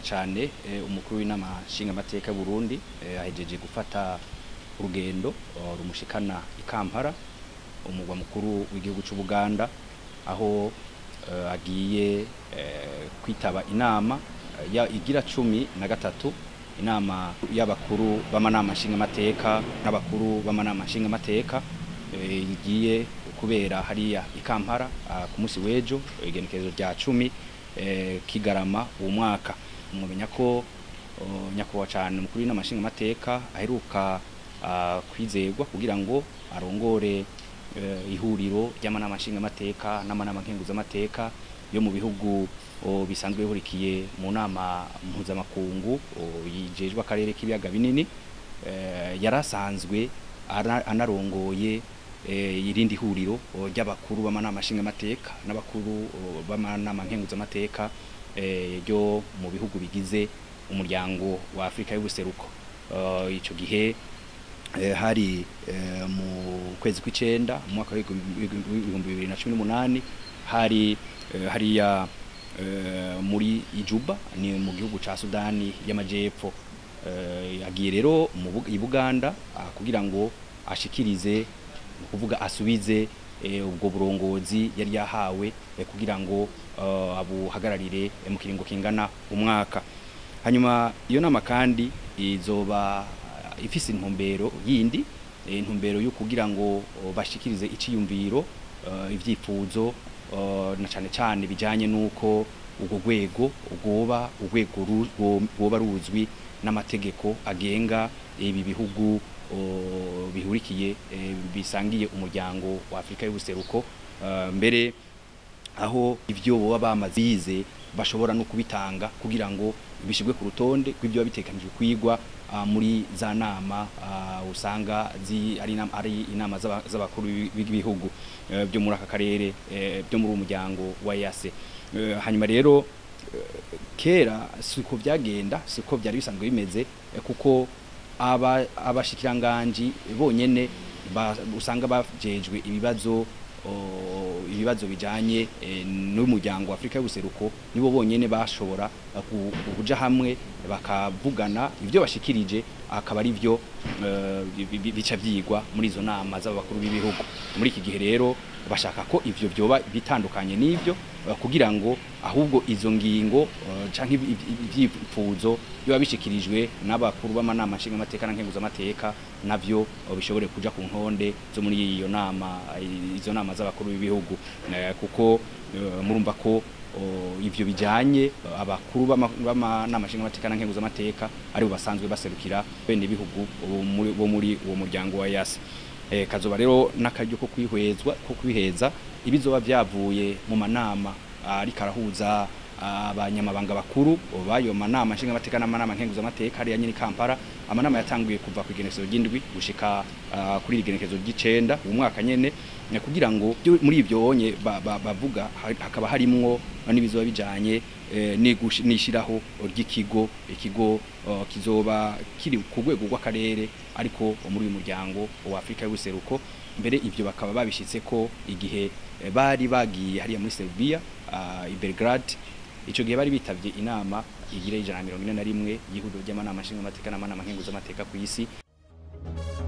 cyane umukuru w'inama nshingamateka Burundi ahejeje gufata urugendo rumushikana i Kampala umugwa mukuru w'igihugu cy'u Buganda aho agiye kwitaba inama ya igira cumi na gatatu inama y'abakuru b'amanama nshingamateka n'abakuru b'amanama nshingamateka igiye kubera hariya i Kampala ku munsi w'ejo igenekerezo rya cumi kigarama uwo mwaka mumenya ko nyakubahwa cyane umukuru w'inama nshingamateka aheruka kwizerwa kugira ngo arongore ihuriro ry'amanama nshingamateka n'amanama nkenguzamateka yo mu bihugu bisanzwe bihurikiye mu nama mpuzamakungu yijejwe akarere k'ibiyaga binini yarasanzwe anarongoye irindi huriro ry'abakuru b'amanama nshingamateka n'abakuru b'amanama nkenguzamateka ryo mu bihugu bigize umuryango wa Afrika y'ubuseruko ico gihe hari mu kwezi kw'icenda mu mwaka w'ibihumbi bibiri na cumi n'umunani hari hariya muri Ijuba ni mu gihugu ca Sudani y'amajepfo agiye rero i Buganda kugira ngo ashikirize kuvuga asubize ubwo burongozi yari yahawe kugira ngo abuhagararire mu kiringo kingana umwaka hanyuma iyo nama kandi izoba ifise intumbero yindi intumbero yo kugira ngo bashikirize iciyumviro ivyifuzo na cane cane bijanye nuko ubwo rwego rwoba urwego rwoba ruzwi n'amategeko agenga ibi bihugu bihurikiye bisangiye umuryango wa Afrika y'ubuseruko mbere aho ivyo boba bamaze bize bashobora no kubitanga kugira ngo bishirwe ku rutonde kw'ibyo bitekanijwe kwigwa muri za nama usanga ari inama z'abakuru b'ibihugu byo muri aka karere byo muri umuryango wa EAC hanyuma rero kera siko byagenda siko byari bisanzwe bimeze kuko aba abashikiranganji bonyene usanga bajejwe ibibazo ibibazo bijanye n'umuryango wa Afrika y'ubuseruko nibo bonyene bashobora kuja hamwe bakavugana ivyo bashikirije akaba ari byo bica vyigwa muri izo nama z'abakuru b'ibihugu muri iki gihe rero bashaka ko ivyo byoba bitandukanye n'ivyo kugira ngo ahubwo izo ngingo canke ivyifuzo biba bishikirijwe n'abakuru b'amanama nshingamateka na nkenguzamateka navyo bishobore kuja ku ntonde zo muri iyo nama izo nama z'abakuru b'ibihugu kuko murumva ko ivyo bijanye abakuru b'amanama nshingamateka na nkenguzamateka aribo basanzwe baserukira bene ibihugu bo muri uwo muryango wa EAC kazoba rero n'akaryo ko kwihwezwa ko kwiheza ibizoba byavuye mu manama ariko arahuza abanyamabanga bakuru bayo manama nshingamateka n'amanama nkenguzamateka hariya nyine Kampala amanama yatanguye kuva ku igenekezo ry'indwi gushika kuri igenekezo ry'icenda uwo mwaka nyene kugira ngo muri ibyo onye bavuga hakaba harimwo n'ibizoba bijanye nishiraho ry'ikigo ikigo kizoba kiri ku rwego rw'akarere ariko muri uyu muryango wa Afrika y'ubuseruko mbere ivyo bakaba babishitse ko igihe bari bagiye hariya muri Serbia i Belgrade ico gihe bari bitavye inama igira ijana mirongo ine na rimwe y'ihuriro ry'amanama nshingamateka n'amanama nkenguzamateka ku isi